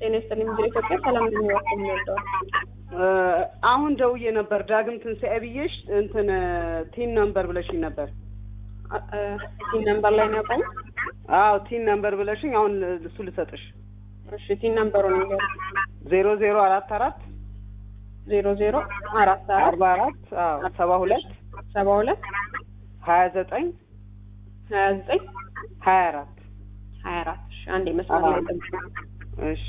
ጤና ይስጥልኝ ምድር ኢትዮጵያ ሰላም እንደሚወርቅ የሚወደው አሁን ደውዬ ነበር ዳግም ትንሣኤ ብዬሽ እንትን ቲን ነምበር ብለሽኝ ነበር። ቲን ነምበር ላይ ነው ያቆሙ። አዎ ቲን ነምበር ብለሽኝ አሁን እሱ ልሰጥሽ። እሺ ቲን ነምበሩ ነው ዜሮ ዜሮ አራት አራት ዜሮ ዜሮ አራት አራት አርባ አራት አዎ ሰባ ሁለት ሰባ ሁለት ሀያ ዘጠኝ ሀያ ዘጠኝ ሀያ አራት ሀያ አራት እሺ አንዴ መስመር ላይ ጠብቁ። እሺ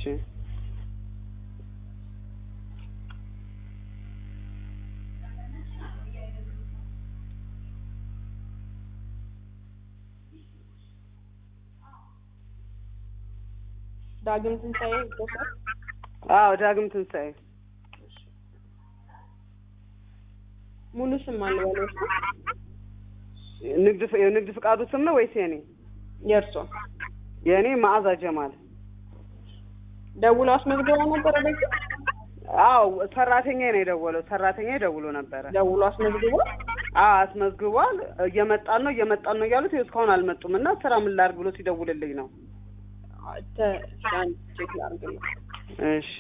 ዳግም ትንሣኤ ይገባል። አዎ ዳግም ትንሣኤ ሙሉ ስም አለ ያለው እሱ ንግድ ፍ- የንግድ ፍቃዱ ስም ነው ወይስ የኔ? የእርሶ የኔ መዓዛ ጀማል። ደውሎ አስመዝግበው ነበረ በፊት አዎ ሰራተኛ ነው የደወለው። ሰራተኛ ደውሎ ነበረ። ደውሎ አስመዝግቦ አዎ አስመዝግቧል። እየመጣን ነው እየመጣን ነው እያሉት ይኸው እስካሁን አልመጡም እና ስራ ምን ላድርግ ብሎ ሲደውልልኝ ነው። ተ አንድ ቼክ ላድርግልኝ። እሺ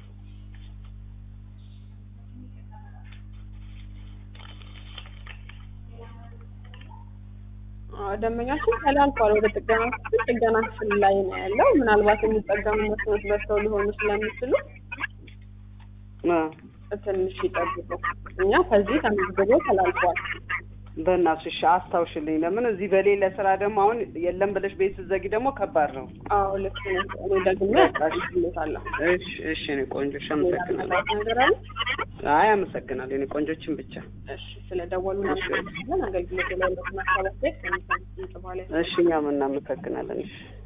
አዎ፣ ደንበኛችን ተላልፏል ወደ ጥገና ክፍል። ጥገና ክፍል ላይ ነው ያለው። ምናልባት የሚጠገሙ መስሎች በዝተው ሊሆኑ ስለሚችሉ አ፣ ትንሽ ይጠብቁ። እኛ ከዚህ ተመዝግቦ ተላልፏል። በእናትሽ እሺ አስታውሽልኝ። ለምን እዚህ በሌለ ስራ ደግሞ አሁን የለም ብለሽ ቤት ስትዘጊ ደግሞ ከባድ ነው። አዎ ልክ ነው። እኔ ደግሜ አስታውሽልዎታለሁ። እሺ እሺ እኔ ቆንጆ እሺ ሌላ አመሰግናለሁ። ምናልባት ነገር አለ? አይ አመሰግናለሁ። እኔ ቆንጆችን ብቻ እሺ ስለደወሉ እናመሰግናለን። አገልግሎት ላይ ለማስተላለፍ ቤት ከሚሰጥ በኋላ እሺ እኛም እናመሰግናለን። እሺ